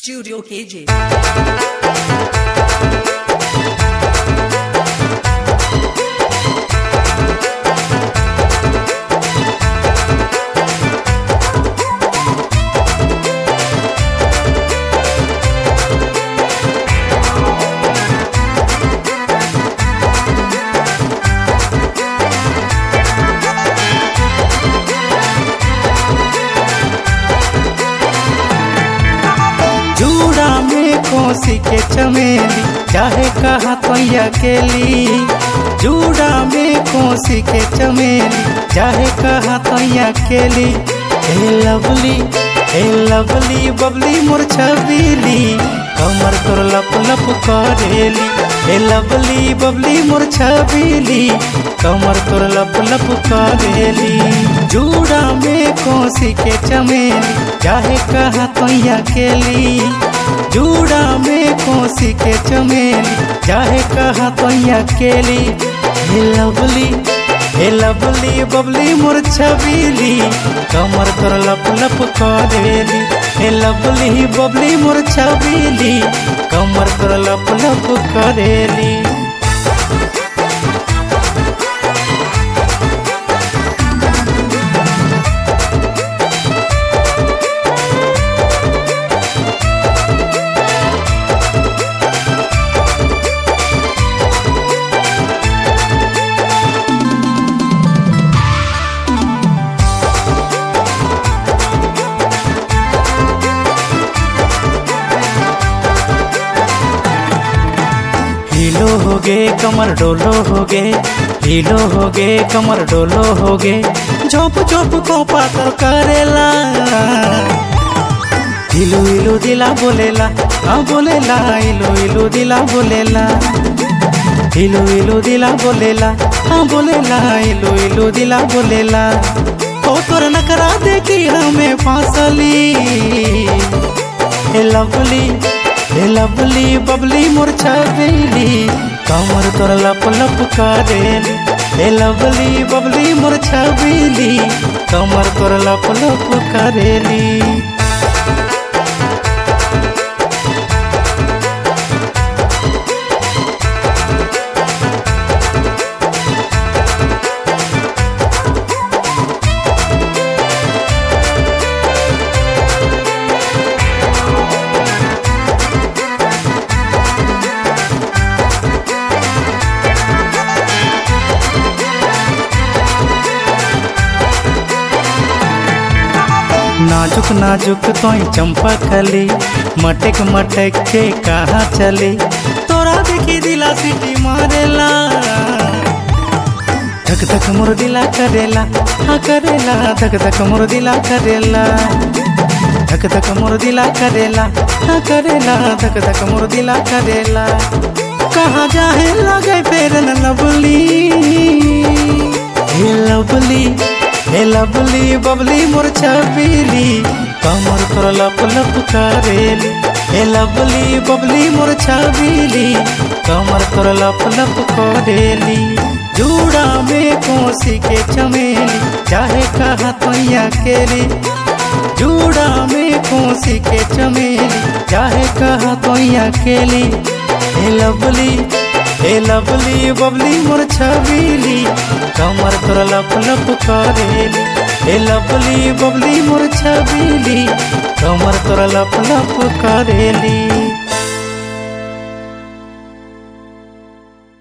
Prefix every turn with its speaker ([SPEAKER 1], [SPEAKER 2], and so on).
[SPEAKER 1] Studio KJ.
[SPEAKER 2] जूड़ा में कोसी के चमेली चाहे कहा तो अकेली जूड़ा में कोसी के चमेली चाहे कहा तो अकेली ए लवली ए लवली बबली मोर छबीली कमर तोर लप लप करेली ए लवली बबली मोर छबीली कमर तोर लप लप करेली जूड़ा में कोसी के चमेली चाहे कहा तो अकेली जूड़ा में कोसी के चमेली चाहे कहा तो अकेली हे लवली हे लवली बबली मोर छबीली कमर तोर लप लप करेली हे लवली बबली मोर छबीली कमर तोर लप लप करेली हीलो हो गे कमर डोलो हो गे हीलो हो गे कमर डोलो हो गे झोप झोप को पातर करेला हिलू हिलू दिला बोलेला हाँ बोलेला हिलू हिलू दिला बोलेला हिलू हिलू दिला बोलेला हाँ बोलेला हिलू हिलू दिला बोलेला ओ तोर नकरा देखी हमें फांसली ए लवली ए लवली बबली मोर छबीली कमर तोर लप लप करेली ए लवली बबली मोर छबीली कमर तोर लप लप करेली नाजुक नाजुक तोई चंपा कली मटक मटक के कहाँ चली तोरा देखी दिला सिटी मारेला धक धक मोर दिला करेला हाँ करेला धक धक मोर दिला करेला धक धक मोर दिला करेला हाँ करेला धक धक मोर दिला करेला कहाँ जाए लगे फेर न लवली हे लवली हे लवली बबली मोर छबीली कमर तोर लप लप करेली हे लवली बबली मोर छबीली कमर तोर लप लप करेली जूड़ा में कोसी के चमेली चाहे कहा तो अकेली जूड़ा में कोसी के चमेली चाहे कहा तो अकेली हे लवली हे लवली बबली मोर छबीली कमर तोर लप लप करेली हे लवली बबली मोर छबीली कमर तोर लप लप करेली